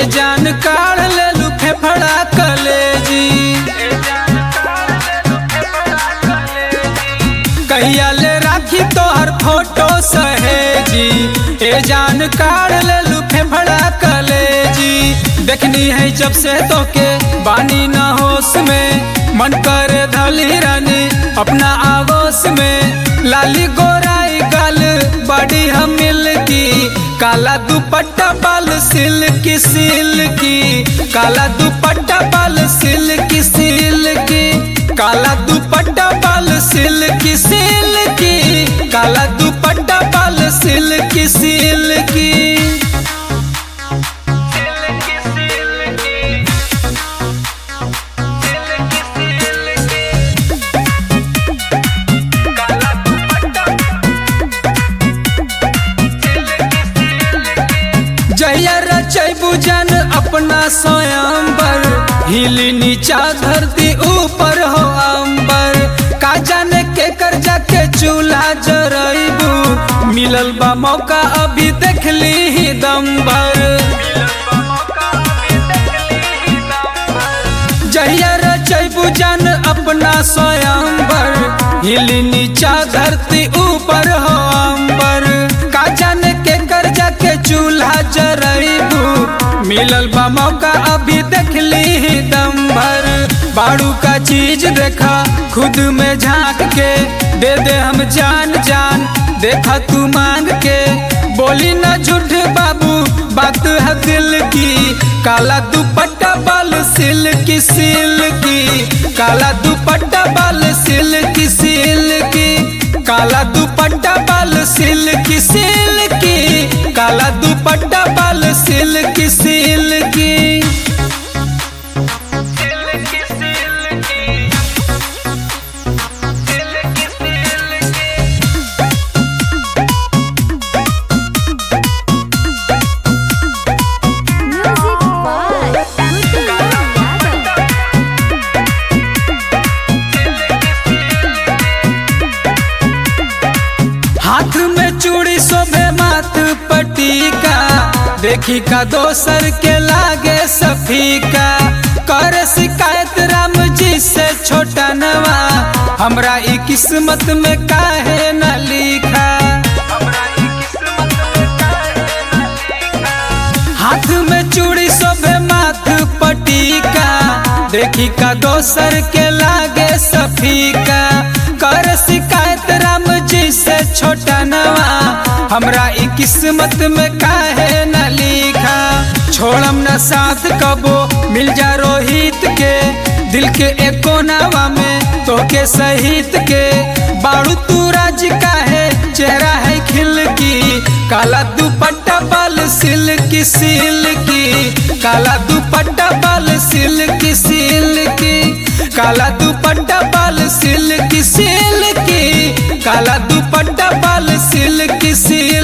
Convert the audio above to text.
जान काढ़ ले लू फेफड़ा कलेजी कहिया ले राखी तोहर फोटो सहेजी ए जान काढ़ ले लू फेफड़ा कलेजी देखनी है जब से तोके बानी न होश में मन करे धली रानी अपना आगोश में लाली गोराई गाल बड़ी हम मिल की काला दुपट्टा बाल सिल्की सिल्की काला दुपट्टा बाल सिल्की सिल्की काला दुपट्टा बाल सिल्की सिल्की काला दुपट्टा बाल सिल्की सिल्की जहिया रचैबू जन अपना स्वयंबर हिली नीचा धरती ऊपर हो अंबर का जाने के कर जाके चूल्हा जरैबू मिलल बा मौका अभी देख ली ही दम भर जहिया रचैबू जन अपना स्वयंबर हिली नीचा धरती ऊपर हो अंबर का जाने के कर जाके चूल्हा जरैबू मिलल बा मौका अभी देख ली ही दम भर बाड़ू का चीज देखा खुद में झांक के दे दे हम जान जान देखा तू मांग के बोली न झूठ बाबू बात है दिल की काला दुपट्टा बाल सिल्की सिल्की काला दुपट्टा बाल सिल्की सिल्की काला दुपट्टा बाल सिल्की सिल्की काला दुपट्टा बाल silky silky Music by Goodie Yadav. हाथ में चूड़ी शोभे माथ पटीका देखी का दोसर के लागे सफीका कर शिकायत राम जी से छोटा नवा हमरा ई किस्मत में काहे न लिखा हाथ में चूड़ी शोभे माथ पटीका देखी का दोसर के लागे सफीका कर शिकायत राम जी से छोटा नवा हमरा ई किस्मत में काहे न लिखा छोड़म न साथ कबो मिल जा रोहित के दिल के एको नवा में तोके सहित के बाड़ू तू राज का है चेहरा है खिल की काला दुपट्टा बाल सिल्की सिल्की काला दुपट्टा बाल सिल्की सिल्की काला दुपट्टा बाल सिल्की सिल्की काला दुपट्टा बाल सिल्की सिल्की